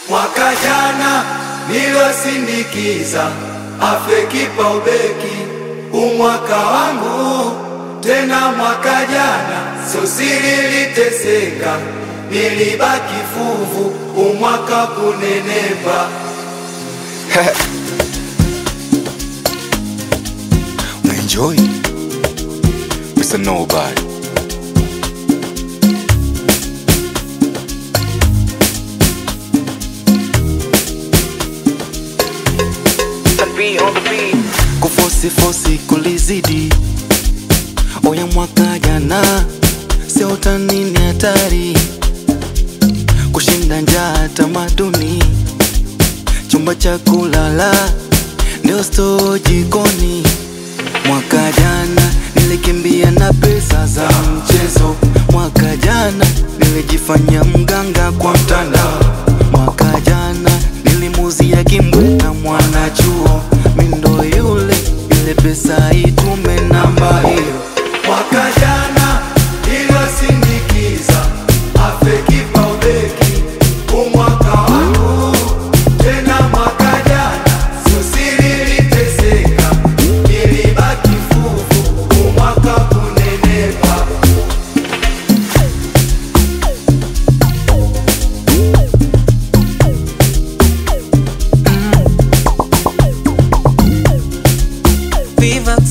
Mwaka jana nilosindikiza afe kipa ubeki, umwaka wangu tena. Mwaka jana sosiri liteseka, nilibaki fuvu, umwaka kunenepa. Unaenjoy Mr. Nobody. kufosi fosi kulizidi oya mwaka jana sio utani ni hatari kushinda njaa tamaduni chumba cha kulala ndio sto jikoni mwaka jana nilikimbia na pesa za mchezo mwaka jana nilijifanya mganga kwa mtandao mwaka jana nilimuzia kimbweta mwanachuo mindo yule ile pesa itume namba hiyo Mwaka jana nilosindikiza afe kipa ubeki, umwaka wangu tena. Mwaka jana sosiri liteseka, nilibaki fuvu, umwaka kunenepa. Vivax.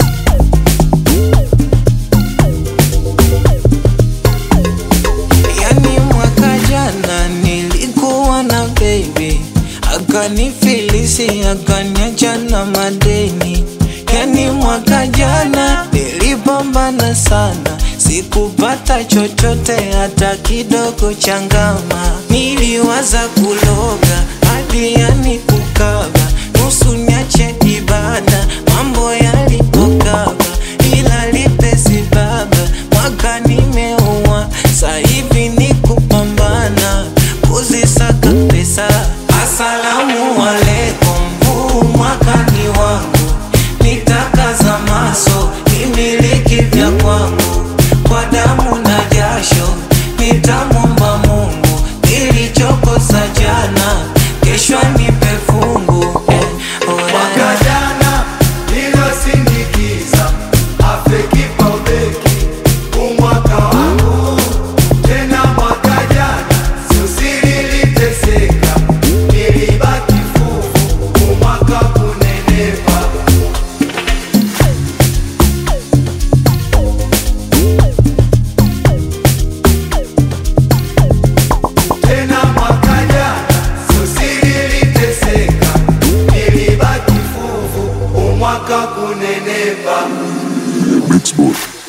Yani mwaka jana nilikuwa na baby akanifilisi akaniacha na madeni. Yani mwaka jana nilipambana sana, sikupata chochote hata kidogo changama. Niliwaza kuloga hadi yani kukaba, nusu niache ibada, mambo yalipokaba, ila lipesi baba, mwaka nimeua, sa hivi ni kupambana, kuzisaka pesa. Asalamu alaikum, huu mwaka ni wangu, nitakaza maso, nimiliki vya kwangu, kwa damu na jasho, nitamwomba Mungu, nilichokosa jana, kesho nipe fungu eh, oh, Mwaka jana nilosindikiza afe kipa ubeki, umwaka wangu tena. Mwaka jana sosiri liteseka, nilibaki fuvu, umwaka kunenepa. Tena mwaka jana sosiri liteseka, nilibaki fuvu, umwaka kunenepa. Mixboard.